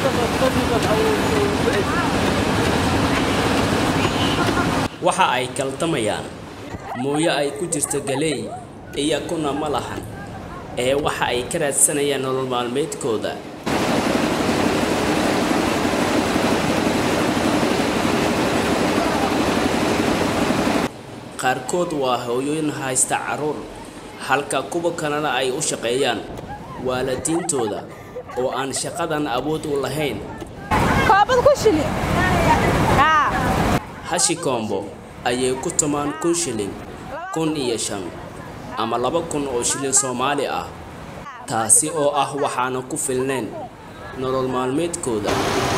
waxa ay kaltamayaan mooye ay ku jirto galeey iyakuna ma lahan ee waxa ay ka raadsanayaan nolol maalmeedkooda qaarkood waa hooyooyin haysta carruur halka kuwa kalena ay u shaqeeyaan waalidiintooda oo aan shaqadan awood u lahayn koobad ku shili haa hashi koombo ayay ku tumaan kun shilin kun iyo shan ama laba kun oo shilin soomaali ah taasi oo ah waxaana ku filnayn nolol maalmeedkooda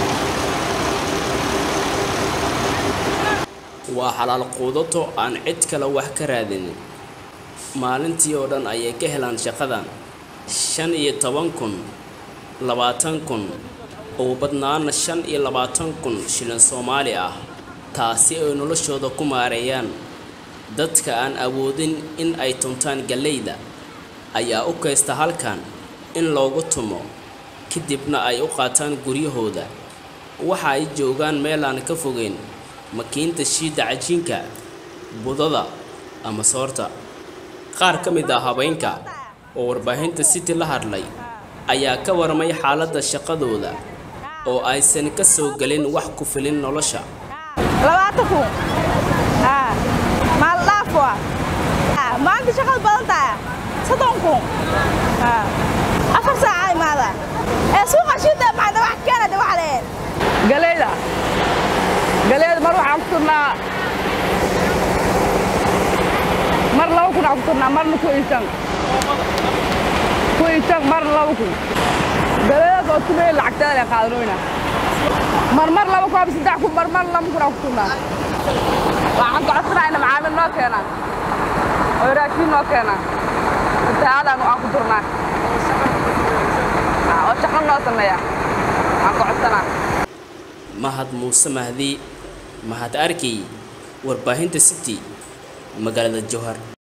waa xalaal quudato aan cid kale wax ka raadinin maalintii oo dhan ayay ka helaan shaqadan shan iyo toban kun labaatan kun ugu badnaana shan iyo labaatan kun shilin soomaali ah taasi ay noloshooda ku maareeyaan dadka aan awoodin in ay tuntaan galleyda ayaa u kaysta halkan in loogu tumo kadibna ay u qaataan guryahooda waxa ay joogaan meel aan ka fogeyn makiinta shiidda cajiinka budada ama soorta qaar ka mid ah habeenka oo warbaahinta city la hadlay ayaa ka warmay xaaladda shaqadooda oo aysan ka soo gelin wax ku filin nolosha labaatan kun haa maal dhaaf waa haa maanta shaqada badan tahay soddon kun haa afar saaca imaada ee suuqa shiida maxaa wax keena de waxa leen galeyda galeyda mar waxaan ku turnaa mar laba kun aan ku turnaa marna ku isan ku isan marna laba kun galeydaas oo tumey lacagteeda leen qaadanoyna mar mar laba kun ama saddex kun mar mar laba kun aan ku turnaa waxaan gocodsanaayna macaamiil noo keenaa oo raashiin noo keenaa fatahaadaan aan ku turnaa oo shaqo noo sameeya aan gocodsanaa mahad muuse mahdi mahad arkey warbaahinta city magaalada jowhar